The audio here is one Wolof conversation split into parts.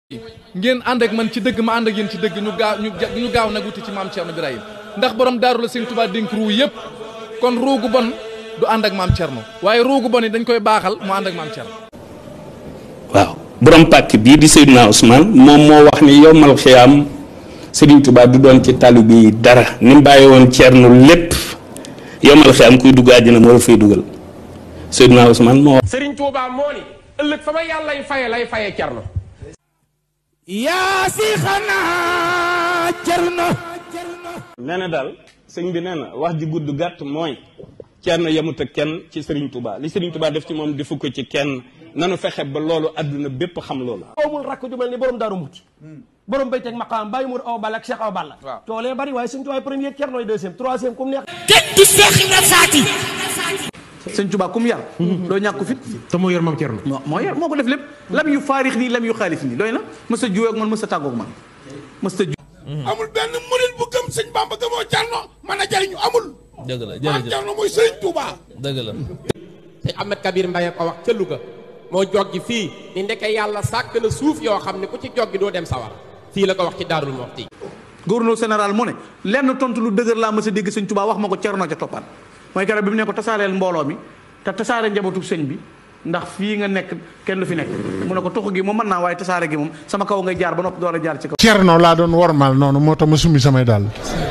ngeen ànd ak man ci dëgg ma ànd ak yéen ci dëgg ñu gaaw ñu gaaw nag wuti ci maam Thierno Birahim ndax borom daaru la sëñ Tuubaa dénk ruu yëpp kon ruugu bon du ànd ak maam Thierno waaye ruugu bon yi dañ koy baaxal mu ànd ak maam Thierno. waaw borom pàkk bii di Seydina Ousmane moom moo wax ni yombal xiyaam Serigne Touba du doon ci taalibe yi dara ni mu bàyyi woon Thierno lépp yombal xiyaam kuy dugg àjjana moo la fay dugal Seydina Ousmane moo. Serigne Touba moo ni ëllëg fa ma yàlla lay faye lay faye Thierno. yaa si xanaa Thierno. nee na daal sëñ bi nee na wax ji gudd gàtt mooy Thierno yemut ak kenn ci Serigne Touba li Serigne Touba def ci moom defu ko ci kenn nanu fexe ba loolu àdduna bépp xam loolu. amul rakk ju mel ni borom daaru muti borom bay teg maqaam bàyyi mur aw balla ak Cheikh aw balla toolee bari waaye suñ tuwaay premier Thierno deuxième troisième comme neex kenn du Seex Ibra Faati. sëñ Tuubaa kum yar doo ñàkk fit te moo yor maam Thierno. moo moo yar moo ko def lépp lam yu faarix nii lam yu xaalif nii doy na mës a juwee ak man mës a tàggoog man mës a ju amul benn murit bu gëm sëñ Bamba gëmoo Thierno mën a jariñu amul. dëgg la maam jërëjëf Thierno mooy sëriñ Touba. dëgg la te Ahmed Kabir Mbaye ko wax ca Louga moo joggi fii ni ndeke yàlla sàkk na suuf yoo xam ne ku ci joggi doo dem sawar fii la ko wax ci Daarul Muxti gouverneur général mu ne lenn tontu lu dëgër laa mës a dégg sëñ Tuubaa wax ma ko Cerno ca toppaat mooy keroog bi mu ne ko tasaareel mbooloo mi te tasaare njabootu sëñ bi ndax fii nga nekk kenn du fi nekk mu ne ko tuxu gi moom mën naa waaye tasaare gi moom sama kaw ngay jaar ba noppi door a jaar ci kaw Cerno laa doon wormaal noonu moo tax ma summi samay daal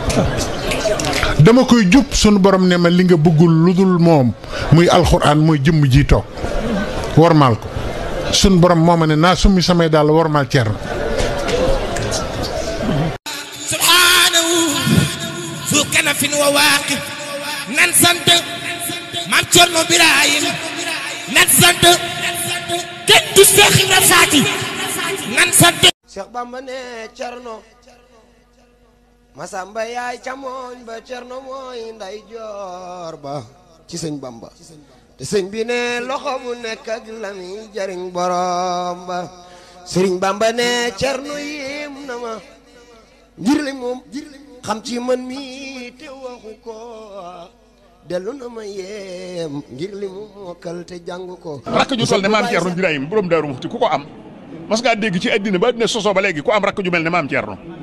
dama koy jub sunu borom ne ma li nga bëggul lu dul moom muy alxuraan mooy jëmm ji toog wormaal ko sunu borom moo ma ne naa summi samay daal wormaal Cerno subhaanahu fu kanafin wa waaqif nan sant maam Thierno Birahim nan sant kenn du Seex Ibra Faati nan sant. Cheikh Bamba ne Cerno Masamba yaay camooñ ba Cerno mooy nday joor ba ci sëñ Bamba te sëñ bi ne loxo bu nekk ak la muy jariñ borom ba sëriñ Bamba ne Cerno yéem na ma ngir li moom xam ci man mi te waxu ko dellu na ma yéem ngir li mu mokkal te jàng ko rakk ju toll ne maam Thierno Birahim borom Daaru Muxti ku ko am mas ngaa dégg ci àddina ba àddina sosoo ba léegi ku am rakk ju mel ne maam Thierno